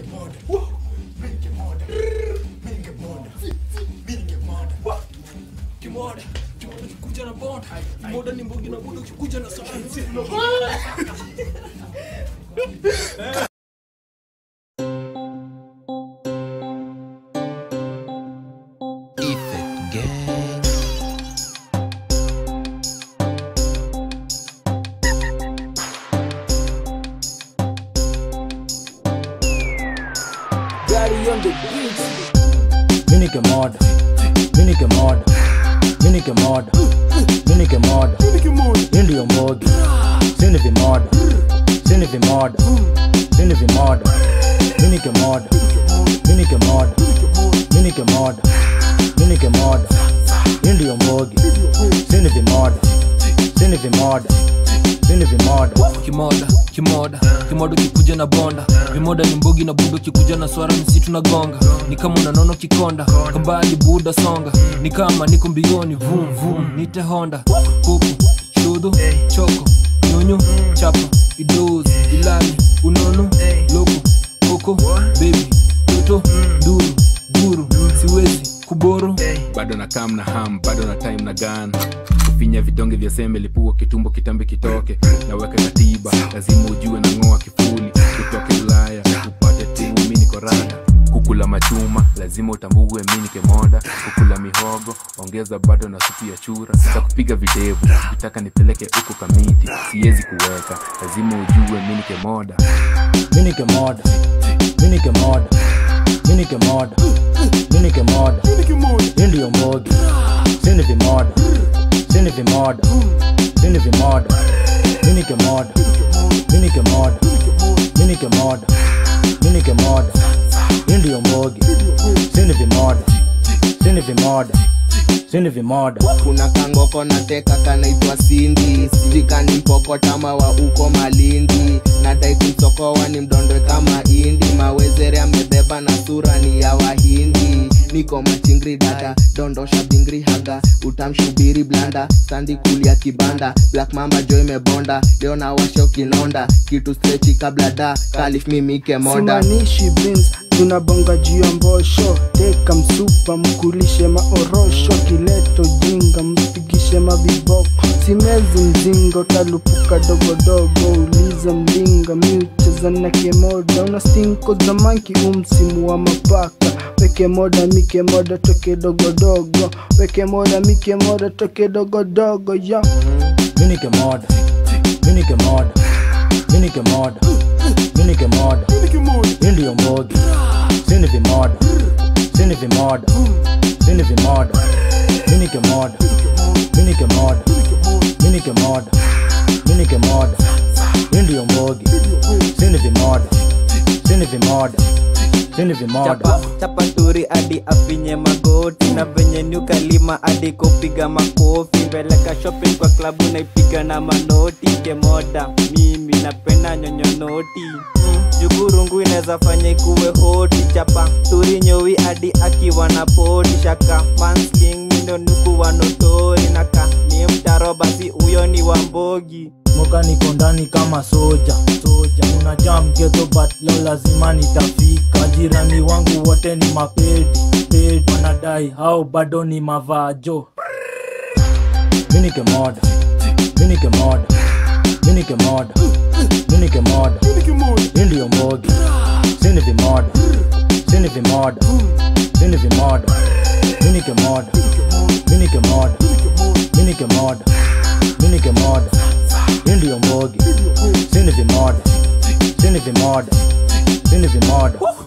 Kimoda, kimoda kikuja na bond. Kimoda ni mbugi na budo kikuja na sayansi. Effect Gang. Minike mod, minike mod, minike mod, minike mod, Indio mod, Sinivi mod, Sinivi mod, Sinivi mod, minike mod, minike mod, minike mod, minike mod, Indio mod, Sinivi mod, Sinivi mod, Sinivi mod. Kimoda, kimoda, kimoda kikuja na bonda. Vimoda ni mbogi na budo kikuja na swara msitu na gonga. Ni kama unanono kikonda, kambali buda songa. Ni kama niko mbioni vum vum, nite honda. Kuku, shudu, choko, nyunyu, chapa, idozi, ilani, unono, loko, koko, baby, toto, duru, guru, siwezi, kuboro. bado na kam na ham bado na time na gan kufinya vidonge vya sembe lipua kitumbo kitambi kitoke naweka katiba lazima ujue na ng'oa kifuli utoke ulaya upate tu mi niko rada kukula machuma lazima utambue mi nikemoda kukula mihogo ongeza bado na supu ya chura za kupiga videvu kitaka nipeleke huko kamiti siwezi kuweka lazima ujue mi nikemoda Minike mod, minike mod, minike mod, minike mod, Indio mod, Sinivi mod, Sinivi mod, Sinivi mod, minike mod, minike mod, minike mod, minike mod, Indio mod, Sinivi mod, Sinivi mod, Sinivi mod. kuna kangoko na teka kanaitwa sindi jikani mpokotama wa uko malindi nadai kumsokowa ni mdondwe kama indi mawezere amebeba na sura ni ya wahindi niko machingri dada dondosha bingri haga utamshubiri blanda standi kulia kibanda black mamba jo imebonda leo na washo kinonda kitu strechi kabla da kalif mimike moda simanishi beans tunabonga juu ya mbosho teka msupa mkulishe maorosho kileto jinga mpigishe maviboko simezi mzingo talupuka dogodogo uliza mlinga miucheza na kemoda una stinko za manki umsimu wa mapaka weke moda mike moda toke dogodogo weke moda mike moda toke dogodogo yo Minike mod, minike mod, minike mod, minike mod, Indio mod, Sinivi mod, Sinivi mod, Sinivi mod, minike mod, minike mod, minike mod, minike mod, Indio mod, Sinivi mod, Sinivi mod, Sinivi mod. chapa chapa turi hadi afinye magoti na venye nyukalima hadi kupiga makofi mbeleka shopping kwa klabu naipiga na manoti kemoda mimi napenda nyonyonoti mm, jugurungu inaweza fanya ikuwe hoti chapa turi nyowi hadi akiwa na poti shaka mansling mindo nukuwa notori naka ni mtaro basi huyo ni wambogi moka niko ndani kama soja soja unajaa mgeto but leo lazima nitafika jirani wangu wote ni mapedi pedi wanadai hao bado ni mavajo minike mod minike mod minike mod minike mod indio mod sinivi mod sinivi mod sinivi mod minike mod minike mod minike mod minike mod Indio mod Sinivi mod Sinivi mod Sinivi mod